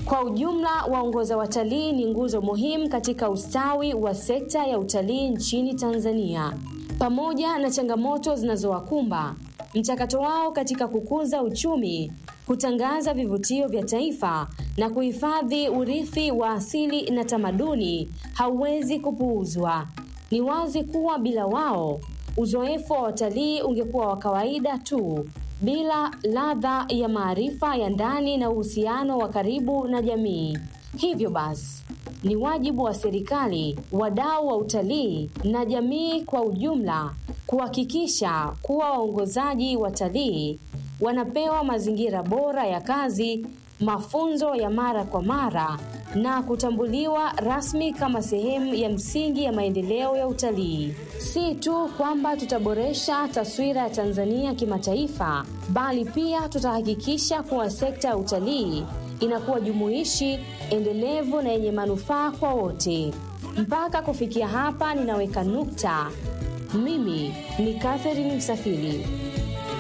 Kwa ujumla, waongoza watalii ni nguzo muhimu katika ustawi wa sekta ya utalii nchini Tanzania. Pamoja na changamoto zinazowakumba, mchakato wao katika kukuza uchumi, kutangaza vivutio vya taifa na kuhifadhi urithi wa asili na tamaduni hauwezi kupuuzwa. Ni wazi kuwa bila wao, uzoefu wa watalii ungekuwa wa kawaida tu bila ladha ya maarifa ya ndani na uhusiano wa karibu na jamii. Hivyo basi, ni wajibu wa serikali, wadau wa utalii na jamii kwa ujumla kuhakikisha kuwa waongozaji watalii wanapewa mazingira bora ya kazi, mafunzo ya mara kwa mara na kutambuliwa rasmi kama sehemu ya msingi ya maendeleo ya utalii. Si tu kwamba tutaboresha taswira ya Tanzania kimataifa, bali pia tutahakikisha kuwa sekta ya utalii inakuwa jumuishi, endelevu na yenye manufaa kwa wote. Mpaka kufikia hapa, ninaweka nukta. Mimi ni Catherine Msafiri.